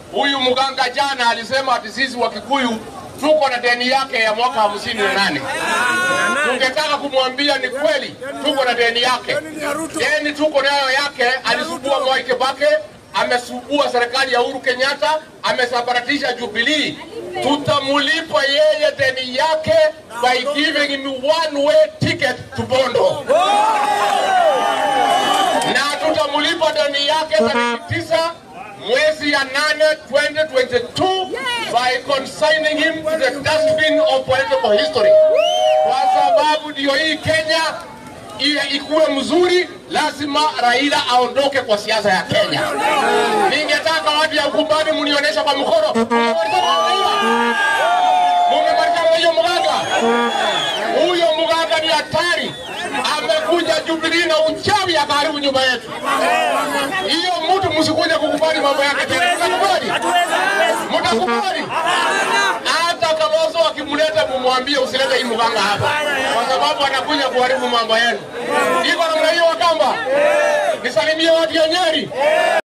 huyu mganga jana alisema ati sisi wa Kikuyu tuko na deni yake ya mwaka hamsini na nane. Tungetaka kumwambia ni kweli, tuko na deni yake, deni tuko nayo yake. Alisubua Mwai Kibaki, amesubua serikali ya Uhuru Kenyatta, amesambaratisha Jubilee. Tutamulipa yeye deni yake by giving him one way ticket to Bondo na tutamulipa deni yake tarehe tisa mwezi ya nane 2022 by consigning him to the dustbin of political history, kwa sababu ndio hii Kenya iwe ikuwe mzuri, lazima Raila aondoke kwa siasa ya Kenya. Ningetaka watu ya Ukumbani mnionyesha kwa mkono, mumemalizana hiyo mganga huyo mganga ni hatari, amekuja Jubilee na uchawi akaharibu nyumba yetu. Hiyo mtu msikuje kukubali mambo yake tena. Mtakubali? Mtakubali? Hata Kalonzo akimleta mumwambie usilete hii mganga hapa, kwa sababu anakuja kuharibu mambo yenu. Iko namna hiyo Wakamba, nisalimie watu ya Nyeri.